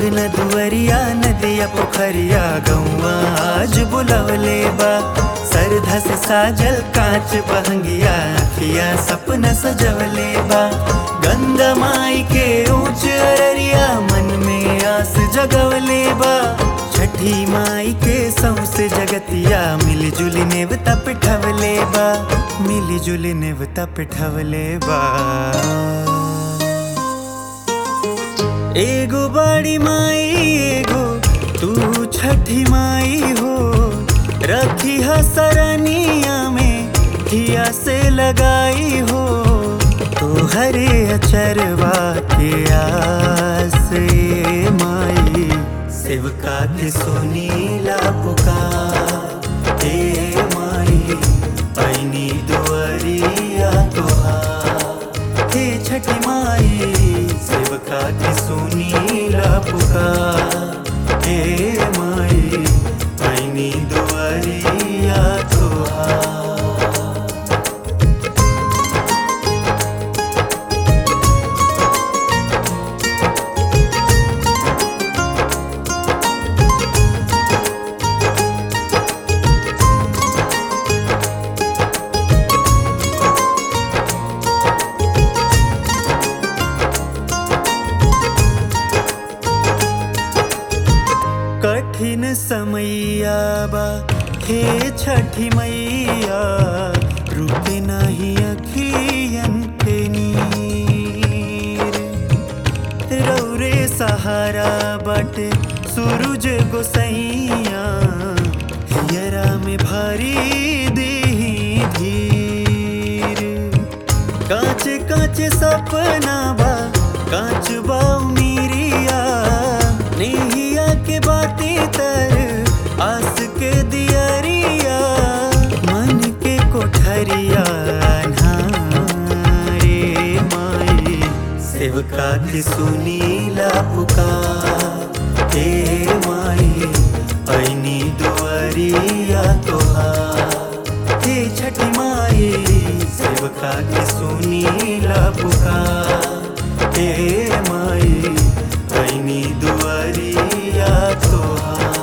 अंगना दुअरिया नदिया पोखरिया गौआ आज बुलवले बा सरधा से साजल कांच बहंगिया अखिया सपना सजवले बा गंगा माई के ऊंच अररिया मन में आस जगवले बा छठी माई के सौसे जगतिया मिली जुली नेवता पिठवले बा मिली जुली नेवता पिठवले बा एगो बड़ी माई एगो तू छठी माई हो रखी है सरनिया में हिया से लगाई हो तो हरे अचरवा के आस ए माई सेवका के सुनीला पुकार हे माई पैनी दुआरिया तोहार हे छठी माई सेवका की सुनीला पुकार हे माई पैनी दुआरिया तोहार कठिन समैया बा हे छठी मैया रुके नाही अखियन के नीर रौरे सहारा बाटे सूरज गोसैया हियरा में भारी देही धीर कांच कांच सपना बा कांच बा उमीरिया नेहिया के बातें तर आस के दियरिया मन के कोठरिया अन्हारे माई सेवका की सुनीला पुकार हे माई ऐनी दुआरिया तोहार हे छठी माई सेवका की सुनीला पुकार हे माई ऐनी दुआरिया तोहार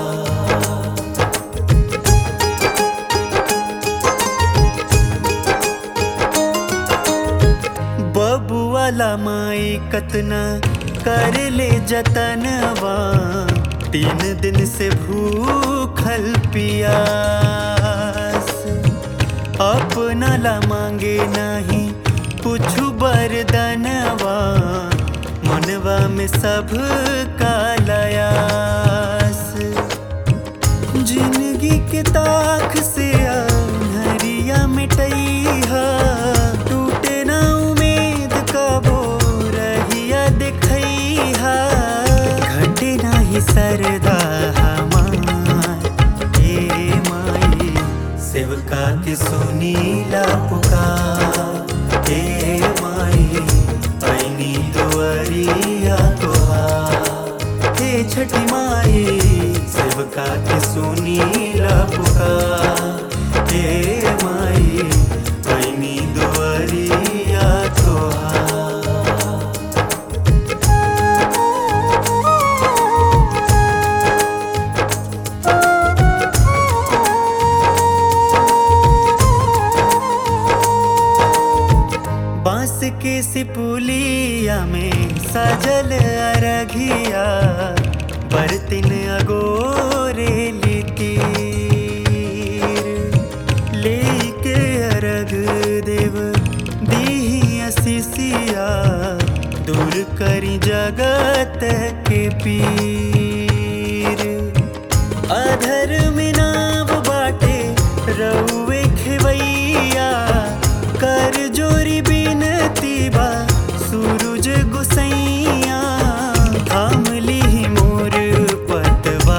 बबुआला माई कतना कर ले जतनवा तीन दिन से भूखल पियास अपना ला मांगे नहीं कुछ बरदनवा मनवा में सब कालयास जिंदगी के ताख से हरिया मिटैहा टूटे ना उम्मीद कबो रहिया दिखैहा घटे नाही सरदा हमार हे माई सेवका के सुनीला पुकार हे माई पैनी दुआरिया तोहार हे छठी माई सेवका के सुनीला पुकार हे माई पैनी दुआरिया तोहार बांस के सिपुलिया में सजल अरघिया बरतिन अगोरे लितीर लेके अरग देव दीही असिसिया दूर करी जगत के पीर अधर में नाव बाटे रउए खेवैया कर जोरी बिनती बा सूरज गुसैया थाम ली मोर पतवारे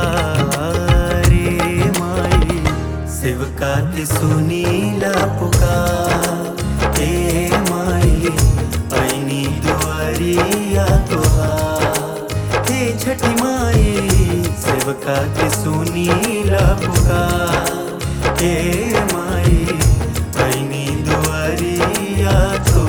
माई सेवका की सुनीला पुकार हे माई ऐनी दुआरिया तोहार हे छठी माई सेवका की सुनीला पुकार हे माई ऐनी दुआरिया तो